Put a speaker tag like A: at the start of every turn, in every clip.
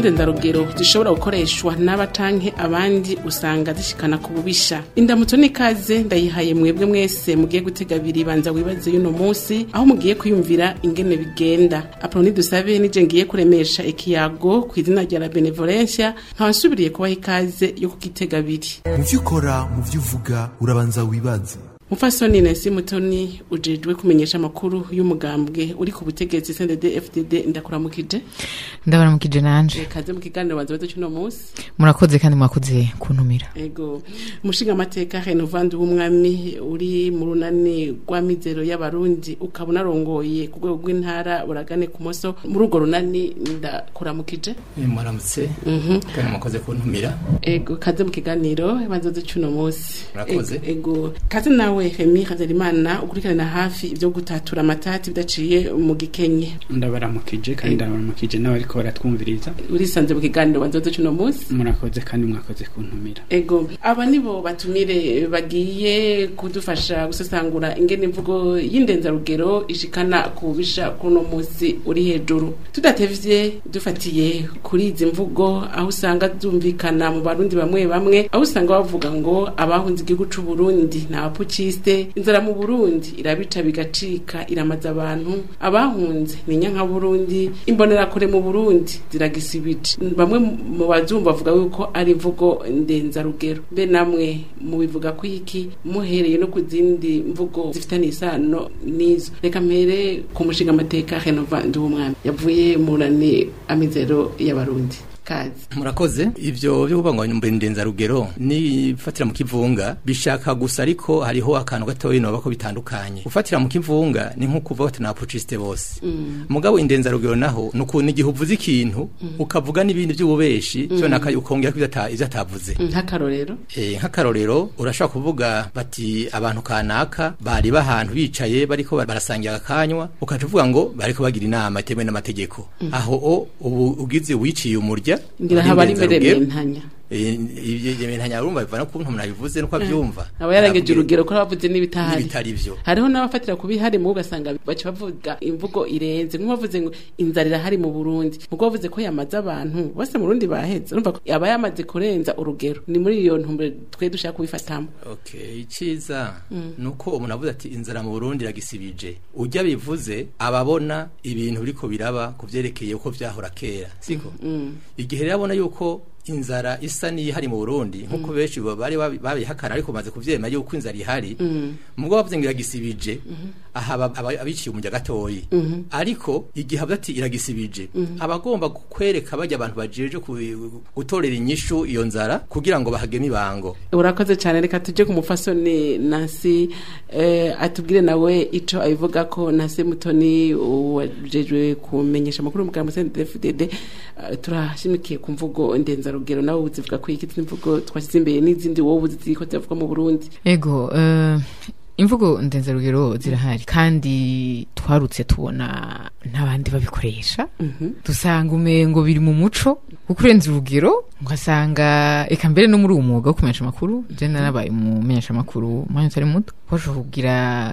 A: ndenzarugero zishobora gukoreshwa n'aba canke abandi usanga zishikana ku bubisha indamutso n'ikaze ndayihaye mwebwe mwese mugiye gutega abiri banza wibaze y'uno munsi aho mugiye kwiyumvira ingene bigenda aproni dusabe nije ngiye kuremesha ikiyago ku izina rya la benevolencia nkaba nsubiriye kubaha ikaze yo kugitega abiri
B: mu vyo ukora mu vyo uvuga urabanza wibaze
A: mufasoni nesi mutoni ujejwe kumenyesha amakuru y'umugambwe uri ku butegetsi CNDD FDD ndakuramukije
C: ndabaramukije nanje
A: kaze mu kiganiro banza baze cy'uno munsi
C: murakoze kandi mwakoze kuntumira
A: ego umushinga amateka Renovandi w'umwami uri mu runani rw'amizero y'abarundi ukaba unarongoye ku rwego rw'intara buragane ku moso muri urwo runani ndakuramukije
D: mwaramutse kandi mwakoze kuntumira
A: ego kaze mu kiganiro banza baze cy'uno munsi
D: Murakoze.
A: Ego, ego kaze nawe Remy Hazerimana ukurikirana hafi ibyo gutatura amatati bidaciye mu gikenye
E: ndabaramukije kandi ndabaramukije n'abariko baratwumviriza
A: urisanze mu kiganiro banza baze cy'uno munsi
E: murakoze kandi mwakoze kuntumira
A: ego aba nibo batumire bagiye kudufasha gusesangura ingene imvugo y'indenzarugero ishikana ku bubisha kuno munsi uri hejuru tudatevye dufatiye kuri izi mvugo aho usanga zumvikana mu barundi bamwe bamwe aho usanga bavuga ngo abahunze igihugu c'u Burundi ni abapukiste inzara mu Burundi irabica bigacika iramaza abantu abahunze ni nyanka Burundi imbonerakure mu Burundi ziragisibije bamwe mu bazumva bavuga yuko ari imvugo ndenzarugero mbe namwe mubivuga ko iki muhereye no ku zindi mvugo zifitanye isano n'izo reka mpere ku mushinga amateka Renova Nduwumwami yavuye mu rani amizero y'abarundi kazi
D: murakoze ivyo byo kuvuga ngo nyumbe ndenzarugero nifatira mu kivunga bishaka gusa ariko hariho akantu gatoyi noba ko bitandukanye ufatira mu kivunga ni nko kuvuga ati n'abapuciste bose mugabo indenzarugero naho ni ukuntu igihe uvuze ikintu ukavuga n'ibindi by'ububeshi cyo naka ukongera ko ivyo ata- ivyo atavuze
A: nk'akarorero
D: Eh, nk'akarorero urashobora kuvuga bati abantu kanaka bari bahantu bicaye bariko bar- barasangira akanywa ukaca uvuga ngo bariko bagira inama itemewe n'amategeko aho o ubu ugize wiciye umurya
A: ngira
D: uri
A: haba ari mbere
D: ndenzarugero.
A: mentanya
D: Eh, ivyo ivyo ntanya urumva biva no kuntu umuntu abivuze nuko abyumva
A: aba yarengeje
D: Aravuga
A: urugero ko bavuze n'ibitahari
D: n'ibitari vyo
A: hariho n'abafatira ku bihari mu ugasanga baca bavuga imvugo irenze nk'uwavuze ngo inzara irahari mu Burundi mugo bavuze ko yamaze abantu bose mu Burundi baheze urumva ko aba yamaze kurenza urugero ni muri iyo ntumbero twe dushaka kubifatamo
D: Okay, iciza nuko umuntu avuze ati inzara mu Burundi iragisibije. Ujya bivuze ababona ibintu biriko biraba kuvyerekeye uko vyahora kera, siko? Igihe rero abona yuko inzara isa n'ihari mu Burundi nkuko benshi bo bari babi- babihakana ariko maze kuvyema yuko inzara ihari mugabo bavuze ngo iragisibije aha aba- aba- abiciye umujya gatoyi ariko igihe avuze ati iragisibije abagomba kwereka bajya abantu bajeje ku- gutorera inyishu iyo nzara kugira ngo bahageme ibango
A: urakoze cyane reka tujye ku mufasoni Nancy eh, atubwire nawe ico abivuga ko Nancy Mutoni wajejwe kumenyesha amakuru mu bwa CNDD-FDD eh, turashimikiye ku mvugo ndenzarugero nawe uzivuga ko iki izi mvugo twashyize imbere n'izindi wowe uzi ziriko ziravuga mu Burundi
C: ego eh, imvugo ndenzarugero zirahari kandi twarutse tubona n'abandi babikoresha dusanga umengo biri mu muco kuko urenze urugero ugasanga eka mbere no muri uwo mwuga wo kumenyesha amakuru je narabaye umumenyesha amakuru umwanya utari muto washobora kugira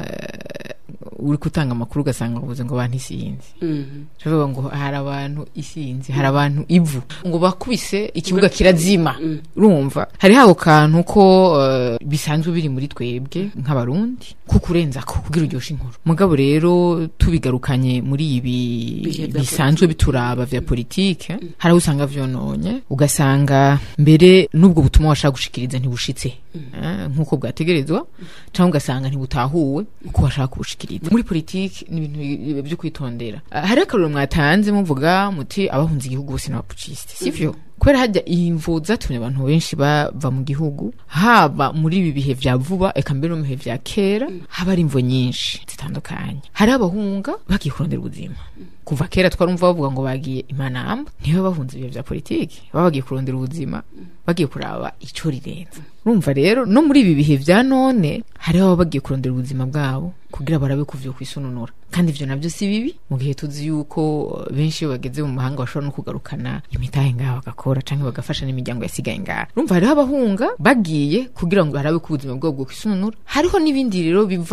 C: eh, uri gutanga amakuru ugasanga uvuze ngo abantu isinzi Tuvuga ngo hari abantu isinzi hari abantu ivu ngo bakubise ikibuga kirazima urumva hari hako kantu ko eh, bisanzwe biri muri twebwe nk'abarundi kuko urenza ko kugira uryoshe inkuru mugabo rero tubigarukanye muri ibi
A: Bihe vya
C: bisanzwe bituraba vya politike hari aho usanga vyononye ugasanga mbere n'ubwo butumwa washaka gushikiriza ntibushitse eh, nk'uko bwategerezwa cyangwa ugasanga ntibutahuwe uko washaka kubushikiriza muri politike ni ibintu bi- byo kwitondera Ah, hari akarorero mwatanze muvuga muti abahunze igihugu bose n'abapucisite sivyo kubera hajya imvo zatumye abantu benshi bava mu gihugu haba muri ibi bihe vya vuba eka mbere no mu bihe vya kera haba ari imvo nyinshi zitandukanye hari abahunga bagiye kurondera ubuzima kuva kera twarumva bavuga ngo bagiye imanamba nibo bahunze ibihe vya politiki baba bagiye kurondera ubuzima bagiye kuraba ico rirenze urumva rero no muri ibi bihe vya none hariho ababa bagiye kurondera ubuzima bwabo kugira barabe kuvyo kwisununura kandi ivyo navyo si bibi mu gihe tuzi yuko uh, benshi iyo bageze mu mahanga bashobora no kugarukana imitahe ngaho bagakora canke bagafasha n'imiryango yasigaye ngaho urumva hariho abahunga bagiye kugira ngo barabe ko ubuzima bwabo bwo kwisununura hariho n'ibindi rero biva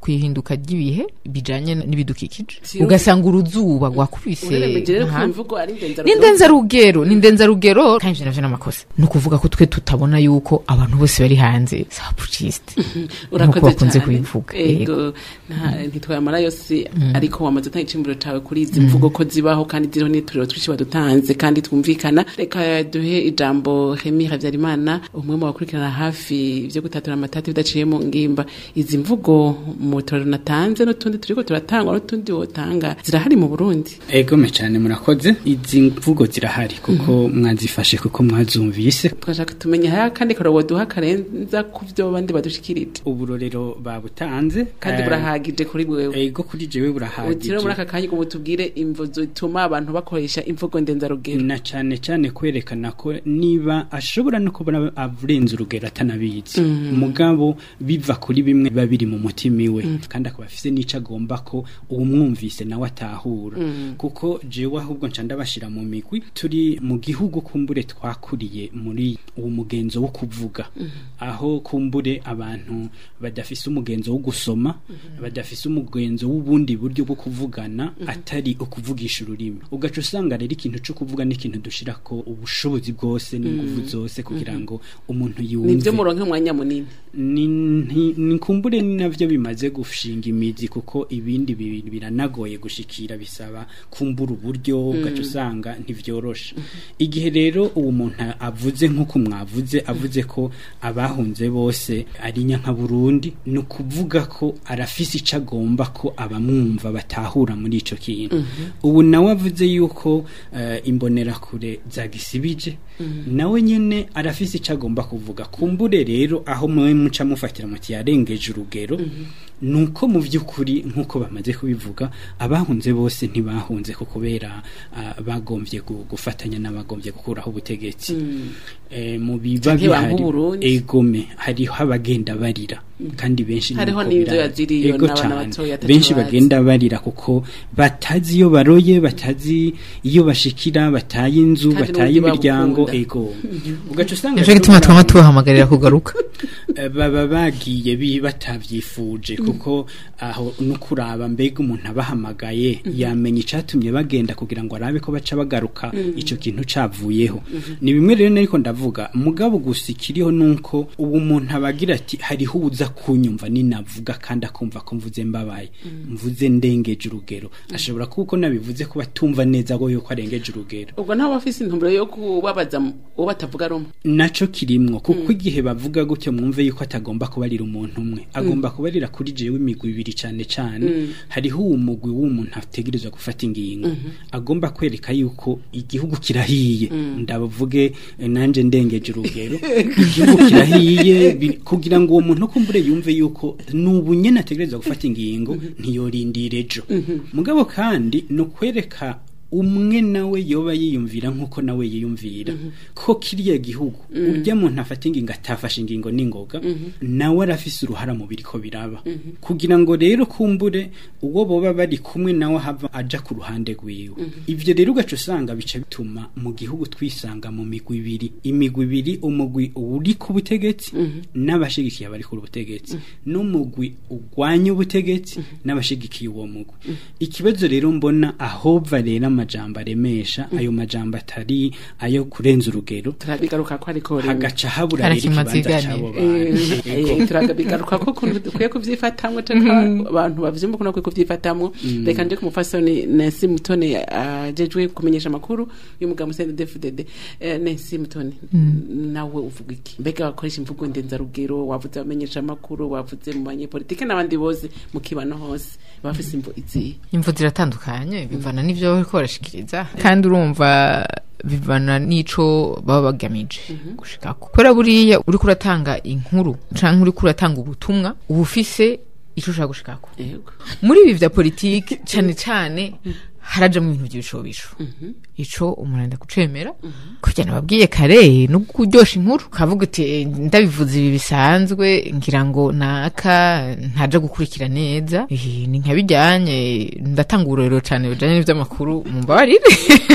C: ku ihinduka ry'ibihe bijanye n'ibidukikije
A: Si-
C: ugasanga uruzuba rwakubise
A: ureremeje rero ko
C: aha.
A: imvugo ari ndenzarugero
C: n'indenzarugero n'indenzarugero kandi ivyo navyo n'amakosa ni ukuvuga ko twe tutabona yuko abantu bose bari hanze sapucisite
A: urakoze
C: nk'uko bakunze
A: cyane.
C: kubivuga
A: ego nta- ntitwamara yose ariko wamaze utanga icimburo cawe kuri izi mvugo ko zibaho kandi ziriho n'ituriro twinshi badutanze kandi twumvikana reka duhe ijambo Remy Havyarimana umwe mu bakurikirana hafi ivyo gutatura amatati bidaciye mu ngimba izi mvugo mu turiro natanze n'utundi turiko turatangwa n'utundi wotanga zirahari mu Burundi
E: egome cyane murakoze izi mvugo zirahari kuko mwazifashe kuko mwazumvise
A: twashaka tumenya haya kandi karobo duha karenza ku vyo bandi badushikirije
E: uburorero babutanze
A: kandi
E: Eh,
A: burahagije kuri bwewe
E: ego kuri jewe burahagije
A: utire muri aka kanya ngo mutubwire imvo zituma abantu bakoresha imvugo ndenzarugero
E: na cyane cyane kwerekana ko niba ashobora no kubona avurenza urugero atanabizi mugabo biva kuri bimwe biba biri mu mutima iwe kandi akaba afise n'ico agomba ko uwumwumvise nawe atahura kuko jewe ahubwo nca ndabashira mu migwi turi mu gihugu kumbure twakuriye muri uwo mugenzo wo kuvuga aho kumbure abantu badafise umugenzo wo gusoma badafise umugenzo w'ubundi buryo bwo kuvugana atari ukuvugisha ururimi ugaca usanga rero ikintu cyo kuvuga n'ikintu dushira ko ubushobozi bwose n'inguvu zose kugira ngo umuntu yumve
A: nivyo muronke umwanya munini
E: ni nti- ni kumbure ni navyo bimaze gushinga imizi kuko ibindi bintu biranagoye gushikira bisaba kumbura uburyo ugaca usanga ntivyorosha igihe rero uwo muntu avuze nk'uko mwavuze avuze ko abahunze bose ari nyanka Burundi ni ukuvuga ko arafise ico agomba ko abamwumva batahura muri ico kintu ubu nawe avuze yuko eh, imbonerakure zagisibije nawe nyene arafise ico agomba kuvuga kumbure rero aho mwe muca mufatira muti yarengeje urugero nuko mu by'ukuri nk'uko bamaze kubivuga abahunze bose ntibahunze ko kubera ah, bagombye gu- gufatanya n'abagombye gukuraho ubutegetsi Eh, mu biba
A: Canke banka
E: bihari
A: Uburundi.
E: egome hariho abagenda barira kandi benshi
A: Hariho
E: nuko
A: n'ivyo
E: birahari.
A: yaziriyo
E: Ego
A: n'abana
E: cane.
A: batoya ataco
E: benshi
A: bazi.
E: bagenda barira kuko batazi iyo baroye batazi iyo bashikira bataye inzu
A: Kandi
E: bataye
A: n'uburyo
E: imiryango
A: babukunda.
E: ego ugaca usanga
C: nico
E: rero
C: gituma
E: muri
C: twama
E: abo-
C: tubahamagarira kugaruka
E: Eh, baba bagiye bi batavyifuje kuko aho no kuraba mbega umuntu abahamagaye yamenya icatumye bagenda kugira ngo arabe ko baca bagaruka ico kintu cavuyeho ni bimwe rero nariko ndavuga mugabo gusa ikiriho nuko ubu umuntu abagira ati hariho uza kunyumva ninavuga kandi akumva ko mvuze mbabaye mvuze ndengeje urugero ashobora kuko nabivuze ko batumva neza ko yuko arengeje urugero
A: ubwo ntawe bafise intumbero yo kubabaza uwo batavuga rumwe
E: naco kirimwo kuko igihe bavuga gutyo mwumve yuko atagomba kubarira umuntu umwe agomba kubarira kuri jewe imigwi ibiri cane cane hariho uwo mugwi w'umuntu ategerezwa gufata ingingo agomba kwereka yuko igihugu kirahiye ndavuge eh, nanje ndengeje urugero igihugu kirahiye bi- kugira ngo uwo muntu kumbure yumve yuko nubu nyene ategerezwa gufata ingingo ntiyorindira ejo mugabo kandi no kwereka umwe nawe yoba yiyumvira nk'uko nawe yiyumvira ko kiriya gihugu urya muntu afata ingingo atafashe ingingo n'ingoga nawe arafise uruhara mu biriko biraba kugira ngo rero kumbure uwo boba bari kumwe nawe hava aja ku ruhande rwiwe ivyo rero ugaca usanga bica bituma mu gihugu twisanga mu migwi ibiri imigwi ibiri umugwi uri ku butegetsi n'abashigikiye abari ku butegetsi n'umugwi ugwanya ubutegetsi n'abashigikiye uwo mugwi ikibazo rero mbona ahova rero amajambo aremesha ayo majambo atari ayo kurenza urugero
A: turabigaruka ko ariko rimwe
E: hagaca habura
C: Hari
E: rero
C: ikimazi
E: ikibanza
C: iganiro.
E: c'abo bantu
A: Eh, turabigaruka ko ukuntu dukwiye kuvyifatamwo canke abantu bavyumva ukuntu bakwiye kuvyifatamwo reka nje ku mufasoni Nancy Mutoni ajejwe kumenyesha amakuru y'umugabo Musende DFDD Eh, Nancy Mutoni nawe uvuga iki mbega wakoresha imvugo ndenzarugero wavuze abamenyesha amakuru wavuze mu banyepolitike n'abandi bose mu kibano hose bafise imvo izihe
C: imvu ziratandukanye bivana n'ivyo bariko barashikiriza kandi urumva bivana n'ico baba bagamije gushikako kubera buriya uriko uratanga inkuru canke uriko uratanga ubutumwa uba ufise ico ushaka gushikako
A: yego
C: muri ibi vya politiki cane cane harajamwo ibintu vy'ibishobisho ico umuntu arenda kucemera kugira nababwiye kare no kuryosha inkuru kavuga uti "Eh, ndabivuze ibi bisanzwe ngira ngo naka ntaja gukurikira neza Eh, ni nka bijyanye ndatanga urorero cane bijanye n'ivy'amakuru mumbabarire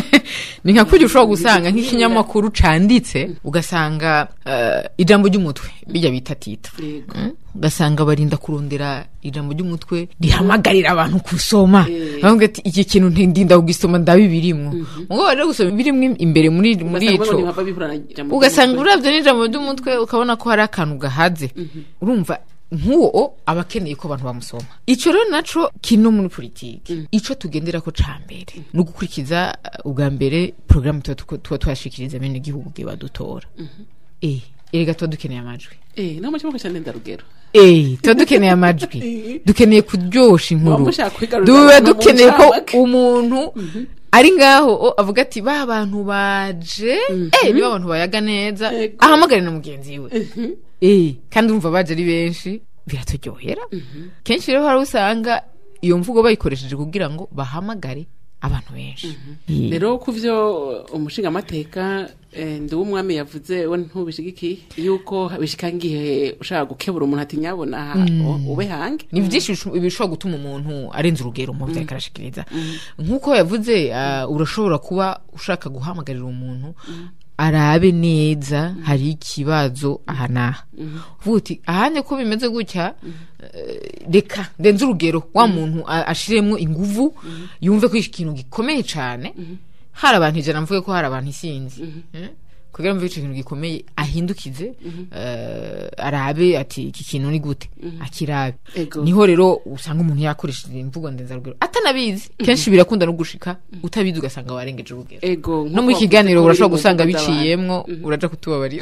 C: ni nka kurya ushobora gusanga nk'ikinyamakuru canditse ugasanga eh, ijambo ry'umutwe bijya bita tita
A: yego
C: Mm? ugasanga barinda kurondera ijambo ry'umutwe rihamagarira abantu kusoma
A: Eh.
C: bavuga ati iki kintu ndinda kugisoma ndabibirimwo mugo baje gusoma birimwo imbere muri muri
A: Ugasanga
C: ico
A: ngo ntihava bihura na ijambo
C: ugasanga
A: ry'umutwe.
C: uravye n'ijambo ry'umutwe ukabona ko hari akantu gahaze urumva nk'uwo aba akeneye ko abantu bamusoma ico rero naco kino muri politiki ico tugendera ko ca mbere ni ugukurikiza uh, ubwa mbere porogaramu tuba tuko- tuba twashikiriza bene igihugu bwe badutora eh erega tuba dukeneye amajwi
A: eh namo cyangwa cyane ndarugero
C: Eh, tuba dukeneye amajwi dukeneye kuryosha inkuru
A: Waba ushaka kwigarurira
C: duba
A: abantu mu
C: dukeneye ko
A: ncamake.
C: umuntu ari ngaho o, avuga ati ba bantu baje eh niba abantu bayaga neza
A: Ego.
C: ahamagare na mugenzi we eh kandi urumva baje ari benshi biraturyohera kenshi rero hari usanga iyo mvugo bayikoresheje kugira ngo bahamagare abantu benshi Eh.
A: rero ku vyo umushingamateka eh, ndi w'umwami yavuze we ntubishigikiye yuko bishika ngihe ushaka gukebura umuntu ati nyabona aha, u- ube hange
C: ni byinshi bisho- bishobora gutuma umuntu arenza urugero mu byo ariko arashikiriza nk'uko yavuze ah, urashobora kuba ushaka guhamagarira umuntu arabe neza hari ikibazo aha n'aha uvuga uti ahanye ko bimeze gutya eh, reka ndenze urugero wa muntu a- ashiremwo inguvu yumve ko iki kintu gikomeye cyane hari abantu ijana mvuge ko hari abantu isinzi Eh? kugira ngo ico kintu gikomeye ahindukize eh, arabe ati iki kintu ni gute akirabe
A: Ego.
C: niho rero usanga umuntu yakoresheje imvugo ndenzarugero atanabizi kenshi birakunda no gushika utabizi ugasanga warengeje urugero
A: ego
C: no mu
A: nk'uko
C: kiganiro
A: wavuze ko
C: urashobora
A: uri mu
C: gusanga
A: mvugo z'abantu.
C: biciyemwo uraja kutubabarira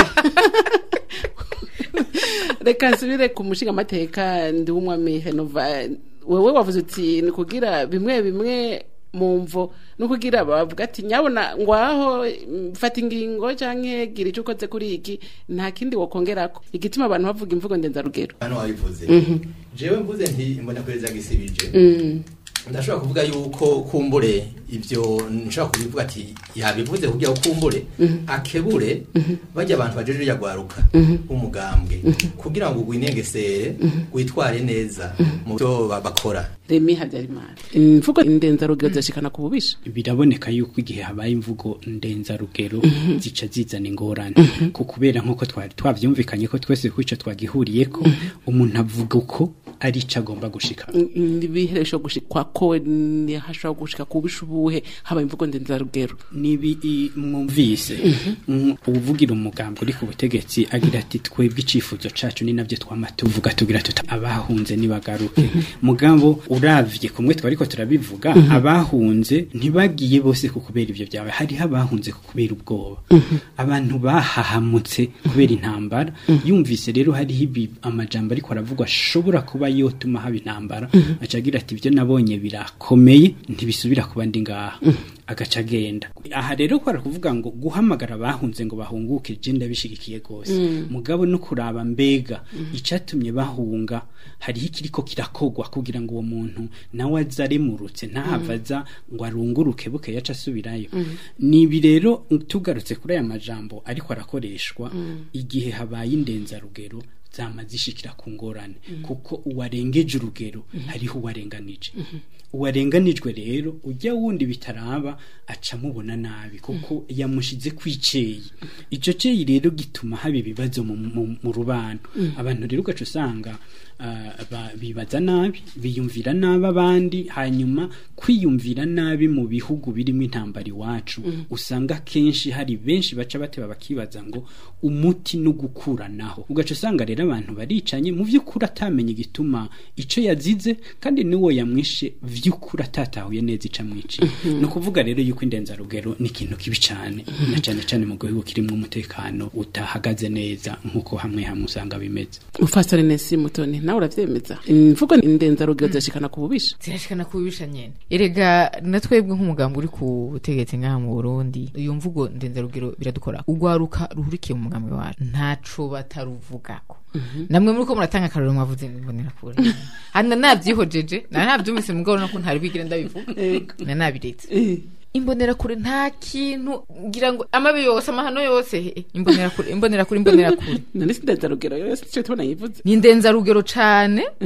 A: reka nsubire ku mushingamateka ndi w'umwami henova wewe wavuze uti ni kugira bimwe bimwe mu mvo no kugira bavuga ati nyabona ngwaho mm, fata ingingo canke gira ico ukoze kuri iki nta kindi wokongerako igituma abantu bavuga imvugo ndenzarugero
D: hano wabivuze jewe mvuze nti mbona perezida gisibije ndashobora kuvuga yuko kumbure ibyo nshobora kubivuga ati yabivuze kugira ngo kumbure akebure bajya abantu bajeje yagwaruka umugambwe kugira ngo gwinengesere witware neza mu byo ba- bakora
A: remi habyarimana imvugo ndenzarugero zirashikana ku bubisha
E: biraboneka yuko igihe habaye imvugo ndenzarugero zica zizana ingorane ku kubera nk'uko twari twavyumvikanye ko twese ku ico twagihuriyeko umuntu avuga uko ari ico agomba gushika
A: ibiheresho gushikwa ko ni hashobora gushika ku bubisha ubuhe haba imvugo ndenzarugero
E: nibi i- mwumvise Mm, uvugira umugambi uri ku butegetsi agira ati twebwe icifuzo cacu ni navyo twama tuvuga tugira tuta abahunze nibagaruke mugabo uravye kumwe twariko turabivuga abahunze ntibagiye bose ku kubera ivyo byawe hariho abahunze ku kubera ubwoba abantu bahahamutse kubera intambara yumvise rero hariho ibi amajambo ariko aravugwa ashobora kuba yotuma haba intambara aca agira ati ibyo nabonye birakomeye ntibisubira kuba ndi ngaha agaca agenda aha rero kwara kuvuga ngo guhamagara abahunze ngo bahunguke je ndabishigikiye gose mugabo no kuraba mbega icatumye bahunga hariho ikiriko kirakogwa kugira ngo uwo muntu nawe aze aremurutse ntahava aza ngo arunguruke buke yaca asubirayo nibi rero tugarutse kuri aya majambo ariko arakoreshwa igihe habaye indenzarugero zama zishikira ku ngorane kuko uwarengeje urugero hariho uwarenganije uwarenganijwe rero ujya wundi bitaraba aca mubona nabi kuko yamushize kwiceye icyo ceyi rero gituma haba ibibazo mu, mu, mu rubano abantu rero ugaca usanga ah, ba- bibaza nabi biyumvira nabi abandi hanyuma kwiyumvira nabi mu bihugu birimo intambara iwacu usanga kenshi hari benshi baca bateba bakibaza ngo umuti no gukuranaho ugaca usanga rero abantu baricanye mu by'ukuri atamenya igituma icyo yazize kandi n'uwo yamwishe by'ukuri atatahuye neza icyo amwiciye ni ukuvuga rero yuko indenzarugero ni ikintu kibi cyane na cyane cyane mu gihugu kirimo umutekano utahagaze neza nk'uko hamwe hamwe usanga bimeze
A: mufasore nesi mutoni nawe uravyemeza imvugo ndenzarugero zirashikana ku bubisha
C: zirashikana kubibisha nyene erega na twebwe nk'umugambi uri ku butegetsi ngaha mu burundi iyo mvugo ndenzarugero biradukora urwaruka ruhurikiye mu mugambi wacu ntaco bataruvugako namwe muri ko muratanga akarorero mwavuze mbonera kure hana navyihojeje na navyumvise mugabo nako ntari bwigire ndabivuga na nabiretse imbonerakure nta kintu ngira ngo amabi yose amahano yose eh, imbonerakure imbonerakure imbonerakure
A: none si ndenzarugero yose icyo tubona yivuze
C: ni ndenzarugero cane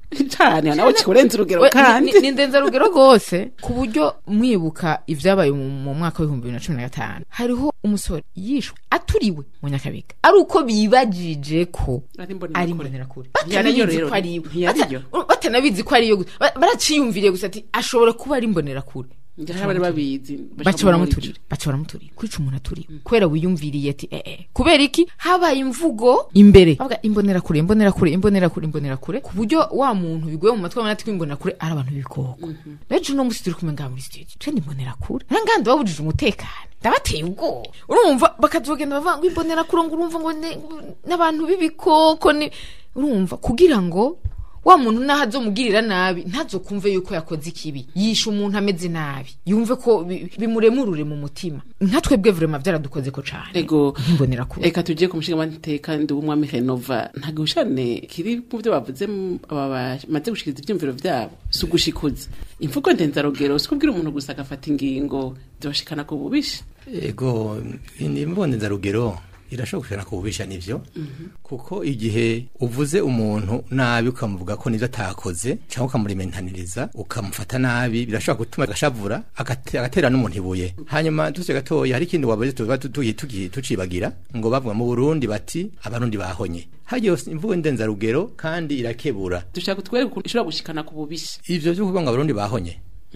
A: cane nawe kikurenza urugero
C: We- ni-
A: kandi
C: ni- ni ndenzarugero rwose ku buryo mwibuka ibyabaye mu mu mwaka w'ibihumbi bibiri na cumi na gatanu hariho umusore yishwe aturiwe mu nyakabiga ari uko bibajije ko
A: Ari imbonerakure.
C: ari imbonerakure
A: Ntiyariyo
C: batanabizi
A: rero.
C: ko ari iwe
A: Ntiyariyo.
C: Bata- batanabizi ko ari iyo gusa Ba- baraciyumviriye gusa ati ashobora kuba ari imbonerakure
A: njye bari babizi
C: baca baramuturira baca baramuturira kwica umuntu aturiwe kubera wiyumviriye ati eh eh kubera iki habaye imvugo imbere bavuga imbonerakure imbonerakure imbonerakure imbonerakure ku buryo wa muntu biguye mu matwi abona ati ko imbonerakure ari abantu b'ibikoko rero uno munsi turi kumwe ngaha muri stage twe ni imbonerakure nangandi babujije umutekano ndabateye ubwoba urumva bakazogenda bavuga ngo imbonerakure ngo urumva ngo ne- n'abantu b'ibikoko ni urumva kugira ngo wa muntu naho azomugirira nabi ntazokumve yuko yakoze ikibi yishe umuntu ameze nabi yumve ko bi- bimuremurure mu mutima nka twebwe vrema byaradukoze ko cane
A: ego
C: nkimbonera kure
A: reka tujye ku mushinga w'amateka ndi w'umwami henova nta gihushane kiri mu byo bavuze mu- aba bamaze gushikiriza ibyumviro byabo si ugushikuza imvugo ndenzarugero si kubwira umuntu gusa agafata ingingo zibashikana ku bubisha
D: ego ni imbonezarugero irashobora gushana ku bubisha nivyo kuko igihe uvuze umuntu nabi ukamuvuga ko nivyo atakoze cyangwa ukamurimentaniriza ukamufata nabi birashobora gutuma agashavura agate- agatera n'umuntu ibuye hanyuma tuse gatoya hari ikindi wabaze tuba tugiye tugiye tucibagira ngo bavuga mu Burundi bati abarundi bahonye hagiye imvugo ndenzarugero kandi irakebura
A: dushaka kutwereka ukuntu ishobora gushikana ku bubisha
D: ivyo byo kuvuga ngo abarundi bahonye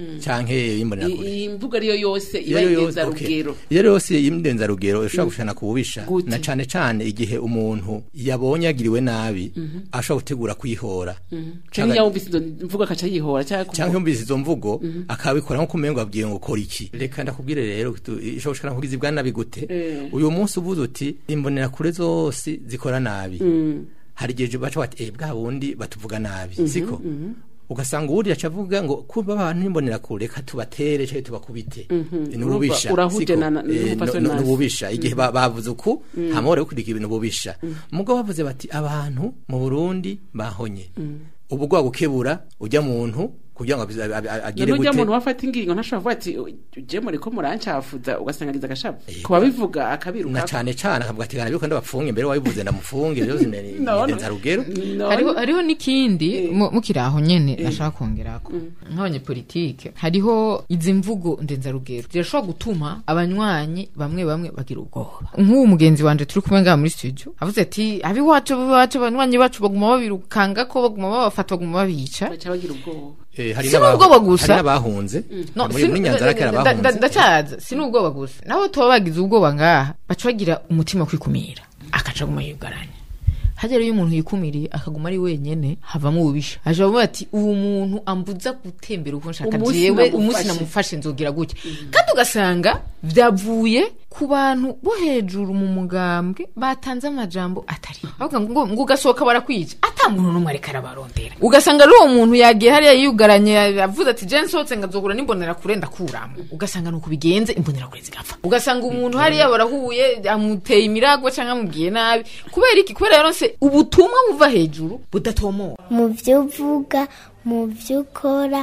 D: canke imbonerakure
A: iyi mvugo ariyo yose iba
D: iyo yose
A: indenzarugero
D: okay. iyo yose y'indenzarugero ishobora gushana ku bubisha
A: Gute?
D: na cane cane igihe umuntu yabonye agiriwe nabi ashobora gutegura kwihora
A: cyangwa iyo wumvise izo mvugo akaca yihora cyangwa kuvuga-
D: cyangwa yumvise izo mvugo akabikora nko kumengo abwiye ngo kora iki reka ndakubwire rero tu- ishobora gushana kugiza bwa nabi gute
A: Eh.
D: uyu munsi uvuze uti imbonera kure zose zikora nabi hari igihe baca bati eh bwa bundi batuvuga nabi siko ugasanga uwuri yaca avuga ngo kuba abantu n'imbonera kure reka tubatere cyangwa tubakubite ni ububisha
A: Urahuje
D: siko?
A: na- na-
D: Eh,
A: n'umupfasoni
D: no- no-
A: nazi.
D: n'ububisha igihe ba- bavuze uku hamwe rero kurika ibintu bubisha mugabo bavuze bati abantu mu Burundi bahonye ubu gwa gukebura ujya muntu kugira ngo abiz- a- a- agire
A: none ujya
D: gute
A: muntu wafata ingingo ntashobora kuvuga ati uje muri ko murancafuza ugasanga agize agashavu ku babivuga
D: na
A: akabiruka
D: cane cane akavuga ati kana biko ndabafunge mbere wabivuze ndamufunge byose ni
A: None-
D: ni rugero
A: none-
C: hariho hariho n'ikindi mu- mukiri aho nyene nashaka kongerako nk'abanyepolitike hariho izi mvugo ndenzarugero zirashobora gutuma abanywanyi bamwe bamwe bagira ubwoba nk'uwo mugenzi wanje turi kumwe ngaha muri studio avuze ati abiwacu abiwacu abanywanyi bacu baguma babirukanga ko baguma babafata baguma babica
A: baca bagira ubwoba
D: Eh, hari
C: Si
D: n'abahu-
C: n'ubwoba gusa.
D: hari n'abahunze
C: No,
D: muri
C: si-
D: muri nyanza kera
C: nda- nda-
D: bahunze
C: ndacaza si n'ubwoba gusa nabo tuba bagize ubwoba ngaha baca bagira umutima wo kwikumira akaca aguma yugaranya hagera iyo umuntu yikumiriye akaguma ari wenyene havamo ububisha aje bavuga ati ubu muntu ambuza gutembera uko nshaka
A: Umunsi
C: jewe
A: namufashe."
C: umunsi namufashe nzogira gutya kandi ugasanga vyavuye ku bantu bo hejuru mu mugambwe batanze amajambo atari bavuga ngo ngo ugasohoka barakwica ata muntu n'umwe ariko arabarondera ugasanga ari uwo muntu yagiye hariya yugaranye avuze ati je nsohotse ngazogura n'imbonera kure ndakuramo ugasanga nuko bigenze imbonera kure zigapfa ugasanga umuntu hariya barahuye amuteye imiragwa canke amubwiye nabi kubera iki kubera yaronse ubutumwa buva hejuru budatomora
F: mu byo uvuga mu byo ukora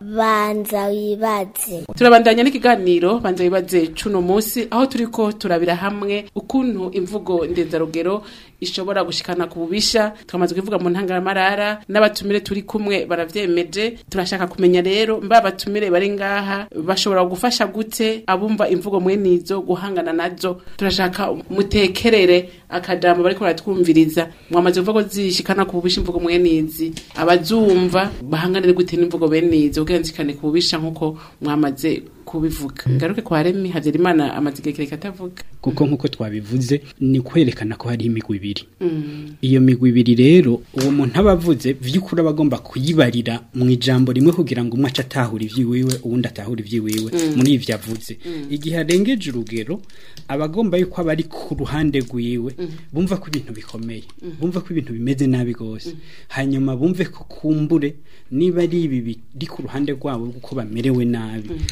F: banza wibaze
A: turabandanya n'ikiganiro banza bibaze cuno munsi aho turiko turabira hamwe ukuntu imvugo ndenzarugero ishobora gushikana ku bubisha twamaze kuvuga mu ntangamarara n'abatumire turi kumwe baravyemeje turashaka kumenya rero mba abatumire bari ngaha bashobora gufasha gute abumva imvugo mwenizo guhangana nazo turashaka mutekerere akajambo bariko baratwumviriza mwamaze kuvuga ko zishikana ku bubisha imvugo mwenizi abazumva bahanganire gute n'imvugo benizo kugira nzikane ku bubisha nk'uko mwamaze kubivuga ngaruke kwa remi havyarimana amaze igihe kirekire atavuga
E: kuko nk'uko twabivuze ni kwerekana ko hari imigwi ibiri iyo migwi ibiri rero uwo muntu aba avuze vy'ukuri aba agomba kuyibarira mu ijambo rimwe kugira ngo umwe ace atahura ivy'iwiwe uwundi atahura ivy'iwiwe muri ivyo avuze igihe arengeje urugero aba agomba yuko aba ari ku ruhande rwiwe bumva ko ibintu bikomeye bumva ko ibintu bimeze nabi rwose hanyuma bumve ko kumbure niba ari ibi biri ku ruhande rwabo kuko bamerewe nabi bumve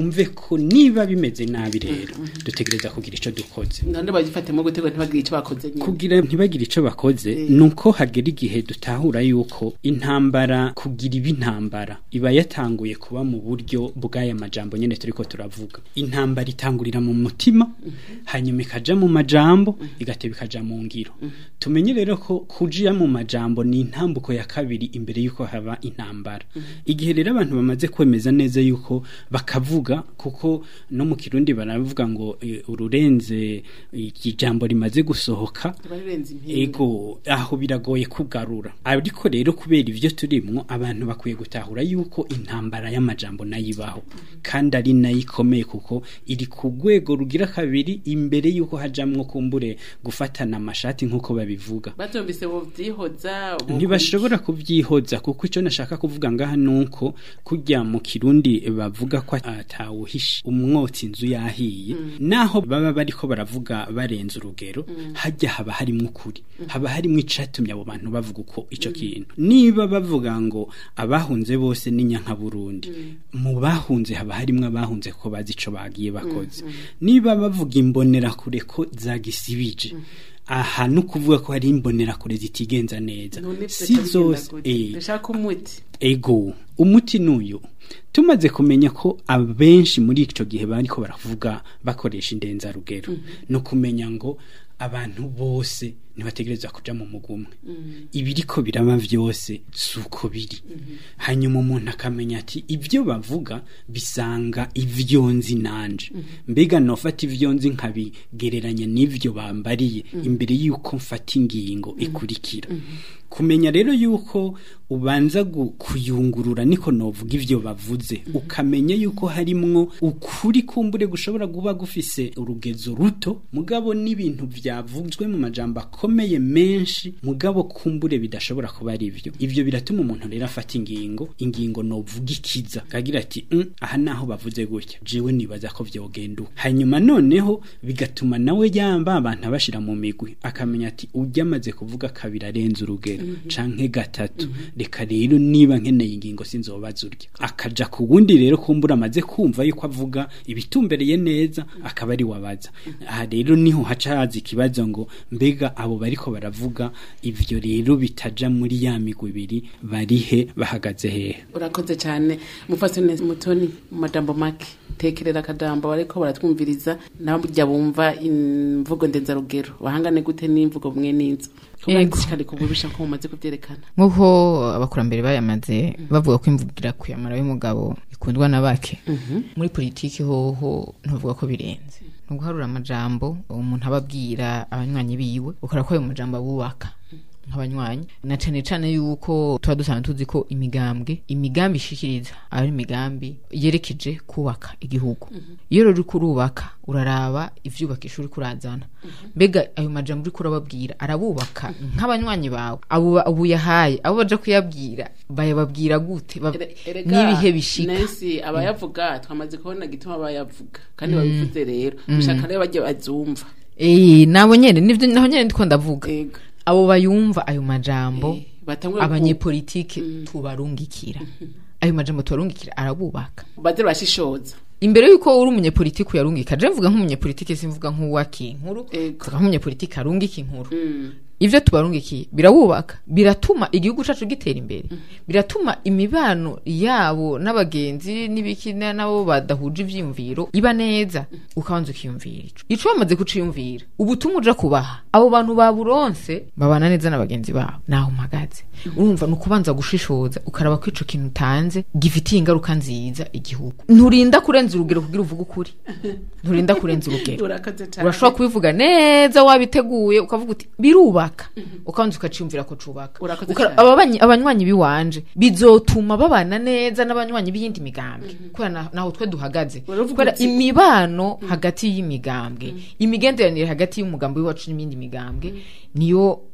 E: bumve ko niba bimeze nabi rero dutegereza kugira icyo dukoze
A: none bagifatemo gutego ntibagire icyo bakoze nyine
E: kugira ntibagire icyo bakoze nuko hagera igihe dutahura yuko intambara kugira iba intambara iba yatanguye kuba mu buryo bw'aya majambo nyine turiko turavuga intambara itangurira mu mutima hanyuma ikaja mu majambo igateba ikaja mu ngiro tumenye rero ko kuja mu majambo ni intambuko ya kabiri imbere yuko haba intambara igihe rero abantu bamaze kwemeza neza yuko bakavuga kuko no mu kirundi baravuga ngo eh, ururenze ijambo rimaze gusohoka
A: barirenze impinga
E: ego aho biragoye kugarura ariko rero kubera ivyo turimwo abantu bakwiye gutahura yuko intambara y'amajambo nayo ibaho kandi ari nayo ikomeye kuko iri ku rwego rugira kabiri imbere yuko hajamwo kumbure gufatana amashati nk'uko babivuga
A: batumvise bo byihoza bo-
E: ntibashobora kubyihoza kuko icyo nashaka kuvuga ngaha nuko kujya mu kirundi bavuga ko atawuhisha umwotsi inzu yahiye naho baba bariko baravuga barenze urugero hajya haba harimo ukuri haba harimo icatumye abo bantu bavuga uko ico kintu niba bavuga ngo abahunze bose ni nyanka Burundi mu bahunze haba harimo abahunze ko bazi ico bagiye bakoze niba bavuga imbonera kure ko zagisibije aha no kuvuga ko hari imbonerakure zitigenza neza
A: none
E: si zose eh,
A: ndashaka umuti
E: ego umuti nuyu tumaze kumenya ko abenshi muri ico gihe bariko baravuga bakoresha indenzarugero no kumenya ngo abantu bose ntibategereza kuja mu mugumwe ibiriko biraba vyose suko biri hanyuma umuntu akamenya ati ibyo bavuga bisanga ivyo nzi nanje mbega nofata ivyo nzi nkabigereranya n'ivyo bambariye imbere yuko mfata ingingo ikurikira kumenya rero yuko ubanza gu- kuyungurura niko novuga ivyo bavuze ukamenya yuko harimwo ukuri kumbure gushobora kuba gufise urugezo ruto mugabo n'ibintu vyavuzwe mu majambo akomeye menshi mugabo kumbure bidashobora kuba ari ivyo ivyo biratuma umuntu rero afata ingingo ingingo novuga ikiza kagira ati mm, aha naho bavuze gutya jewe nibaza ko vyogenda uko." hanyuma noneho bigatuma nawe yamba abantu abashira mu migwi akamenya ati ujya amaze kuvuga kabiri arenze urugero canke gatatu reka rero niba nkeneye ingingo sinzobaza urya akaja ku wundi rero kumbura amaze kumva yuko avuga ibitumbereye neza akaba ari wabaza aha rero niho haca haza ikibazo ngo mbega abo bariko baravuga ivyo rero bitaja muri ya migwi ibiri barihe bahagaze hehe
A: urakoze cyane mufasone mutoni mu majambo make tekerera akajambo bariko baratwumviriza nabo burya bumva imvugo ndenzarugero bahangane gute n'imvugo bumwe n'inzu
C: Yego.
A: kari kububisha ko mumaze kubyerekana
C: nk'uko abakurambere bayamaze bavuga ko imvugira kuyamara y'umugabo ikundwa na bake muri politiki hoho ntuvuga ko birenze ni uguharura amajambo umuntu aba abwira abanywanyi biwe ukora ko ayo majambo abubaka nk'abanywanyi na cane cane yuko tuba dusanzwe tuzi ko imigambwe imigambi ishikiriza ari imigambi yerekeje kubaka igihugu iyo rero uriko urubaka uraraba ivyubakisha uriko urazana mbega ayo majambo uriko urababwira arabubaka nk'abanywanyi bawe abo ba- abo uyahaye abo baja kuyabwira bayababwira gute Ba-
A: Ere- erega
C: n'ibihe bishika
A: Nancy abayavuga twamaze kubona gituma bayavuga kandi babivuze rero bishaka rero bajye bazumva
C: Eh, nabo nyene nivyo naho nyene ndiko ndavuga
A: Ego.
C: abo bayumva ayo majambo
A: Eh, batangure ku-
C: abanyepolitike tubarungikira ayo majambo tubarungikira arabubaka
A: baze bashishoza
C: imbere yuko uri umunyepolitike uyarungika je mvuga nk'umunyepolitike simvuga nk'uwaka inkuru
A: Ego.
C: mvuga nk'umunyepolitike arungika inkuru
A: Mm.
C: ivyo tubarungikiye birawubaka biratuma igihugu cacu gitera imbere biratuma imibano yabo n'abagenzi n'ibiki na- nabo badahuje ivyiyumviro iba neza ukabanza ukiyumvira ico ico bamaze kuciyumvira ubutumwa uja kubaha abo bantu baburonse babana neza na bagenzi babo naho mpagaze urumva ni ukubanza gushishoza ukaraba ko ico kintu utanze gifitiye ingaruka nziza igihugu nturinda kurenza urugero kugira uvuge ukuri nturinda kurenza urugero
A: urakoze cyane
C: urashobora kubivuga neza wabiteguye ukavuga uti birubaka ukabanza ukaciyumvira ko cubaka
A: Urakoze
C: Ukara-
A: cyane.
C: ababanyi- abanywanyi biwanje bizotuma babana neza n'abanywanyi b'iyindi migambwe kubera na- naho twe duhagaze
A: Uravuga
C: kubera
A: uti-
C: imibano hagati y'imigambwe imigenderanire hagati y'umugambi wacu n'iyindi migambwe niyo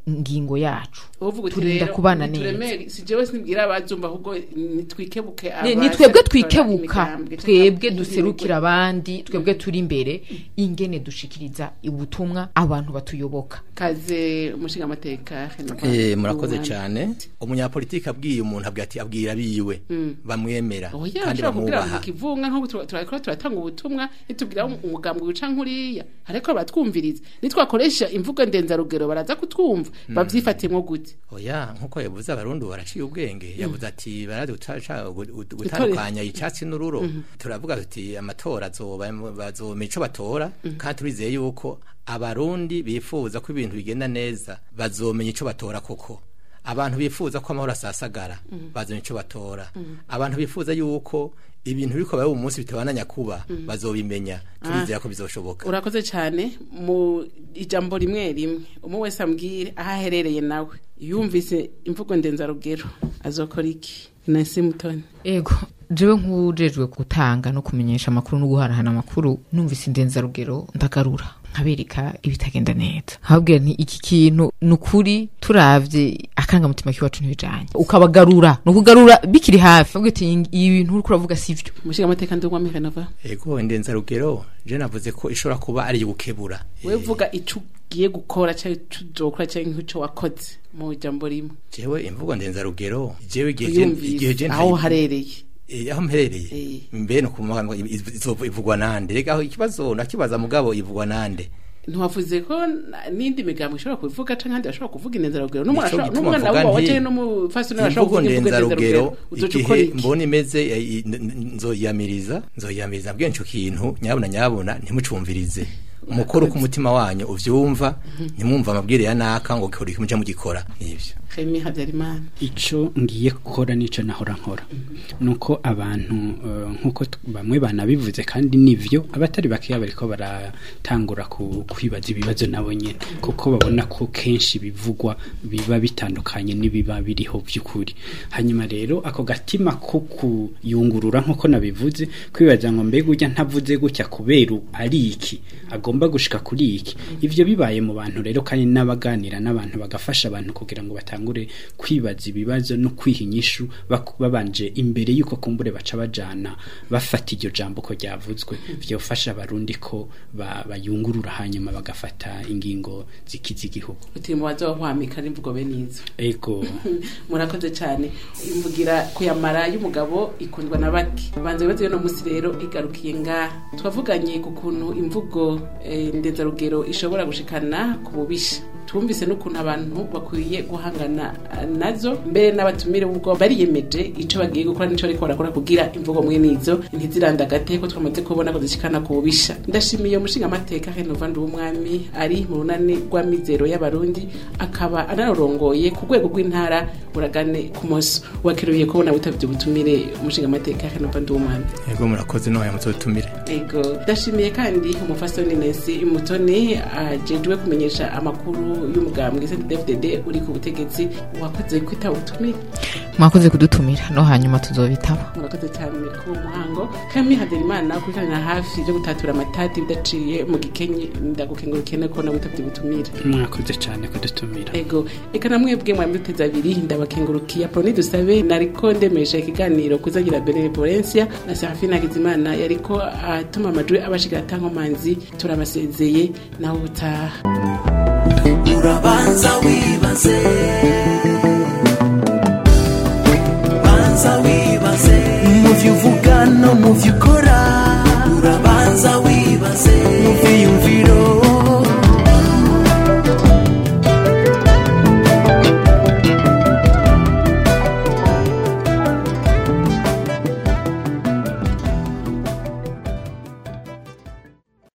C: ngingo yacu
A: uvuga uti
C: turinda
A: rero
C: kubana neza
A: nituremere si jewe sinibwira abazumva ahubwo nitwikebuke
C: Ni-
A: abaza
C: ni twebwe
A: gutwara
C: twikebuka
A: imigambwe,
C: twebwe
A: canke
C: duserukira abandi twebwe turi imbere ingene dushikiriza ubutumwa abantu batuyoboka
A: kaze umushinga amateka
D: Eh, murakoze cyane umunyapolitiki abwiye umuntu abwira ati abwira biwe bamwemera
A: oya
D: kandi
A: ushobora kubwira
D: bamwubaha
A: mu kivunga nk'ubu tura- turakora turatanga ubutumwa nitubwira umugambwe wica nkuriya ariko batwumviriza nitwakoresha imvugo ndenzarugero baraza kutwumva babyifatemwo gute
D: oya nkuko yavuze abarundi baraciye ubwenge yavuze ati barazi guca- gu- gu- gutandukanya icyatsi n'ururo turavuga tuti amatora azoba bazomenya ico batora kandi turizeye yuko abarundi bifuza ko ibintu bigenda neza bazomenya ico batora koko abantu bifuza ko amahoro asasagara bazomenya ico batora abantu bifuza yuko ibintu biriko biba umunsi bitabananya kuba bazobimenya turizera ko bizoshoboka
A: urakoze cyane mu ijambo rimwe rimwe umwe wese ambwire aho aherereye nawe yumvise imvugo ndenzarugero azokora iki nasi mutoni
C: ego jewe nk'ujejwe gutanga no kumenyesha amakuru no guharahana amakuru numvise indenzarugero ndagarura nkabereka ibitagenda neza nkababwira nti iki kintu ni ukuri turavye akangamutima k'iwacu ntibijanye ukabagarura ni ukugarura bikiri hafi bavuga ati ibi bintu uriko uravuga sivyo
A: umushinga amateka ndugwamo ikanava
D: ego indenzarugero je navuze ko ishobora kuba ari gukebura
A: we vuga ico ugiye gukora cyangwa ico uzokora cyangwa ico wakoze mu jambo rimwe
D: jewe imvugo ndenzarugero jewe igihe je- igihe je
A: uyumvise aho
D: ntayi-
A: uharereye
D: Eh, aho mperereye
A: Eh.
D: mbe no kumuga ngo izova ivugwa nande rega aho ikibazo nakibaza mugabo ivugwa nande
A: ntiwavuze ko na- n'indi migambo ishobora kubivuga canke ahandi bashobora kuvuga indenzarugero
D: Nico
A: n'umwana
D: gituma
A: n'umwana
D: mvuga
A: wawe
D: nti,
A: canke n'umufasoni bashobora
D: imvugo
A: kuvuga imvugo
D: ndenzarugero
A: ndenzarugero uzoca ukora
D: igihe
A: iki
D: mbona imeze eh, i- n- n- nzoyamiriza nzoyamiriza mbwiye ico kintu nyabuna nyabuna ntimucumvirize umukuru ku mutima wanyu uvyumva ntimwumva amabwire ya naka ngo gikora iki muje mugikora nivyo
A: Remy Habyarimana
E: ico ngiye gukora nico nahora nkora nuko abantu eh, nkuko t- bamwe banabivuze kandi nivyo abatari bakeya bariko baratangura ku- kwibaza ibibazo nabo nyene kuko babona ko kenshi bivugwa biba bitandukanye n'ibiba biriho by'ukuri hanyuma rero ako gatima ko kuyungurura nkuko nabivuze kwibaza ngo mbega ujya ntavuze gutya kubera u- ari iki agomba gushika kuri iki ivyo bibaye mu bantu rero kandi n'abaganira n'abantu bagafasha abantu kugira ngo batangure kwibaza ibibazo no kwiha inyishu bak- babanje imbere yuko kumbure baca bajana bafata iryo jambo ko ryavuzwe vyofasha abarundi ko ba- bayungurura hanyuma bagafata ingingo zikiza igihugu
A: uti mu bazohwamika n'imvugo bene izo
E: ego
A: murakoze cyane imvugira kuyamara y'umugabo ikundwa na bake banze bibazo no munsi rero igarukiye ngaha twavuganye ku kuntu imvugo eh, ndenzarugero ishobora gushikana ku bubisha twumvise n'ukuntu abantu bakwiye guhangana eh, nazo mbere n'abatumire ubwo bariyemeje ico bagiye gukora nico ariko barakora kugira imvugo mwene izo ntizirandagate ko twamaze kubona ko zishikana ku bubisha ndashimiye umushinga amateka Renova Nduwumwami ari mu runani rw'amizero y'abarundi akaba anarongoye ku rwego rw'intara buragane ku moso wakeruye kubona butabye ubutumire umushinga amateka Renova Nduwumwami
D: ego murakoze no muzotumire
A: ego ndashimiye kandi umufasoni Nancy Mutoni ajejwe kumenyesha amakuru y'umugambwe CNDD-FDD uri ku butegetsi wakoze kwita ubutumire
C: mwakoze kudutumira no hanyuma tuzobitaba
A: murakoze cyane kuri uwo muhango kami haderimana kurikanira hafi byo gutatura amatati bidaciye mu gikenye ndagukengurukiye no kubona witabye ubutumire
E: mwakoze cyane kudutumira
A: ego eka namwebwe mwari muteze abiri ndabakengurukiye aponi dusabe nariko ndemesha ikiganiro kuzagira benevolencia na serafina hakizimana yariko atuma amajwi abashikira atankomanzi turabasezeye nawe ubutaha
B: urabanza wibaze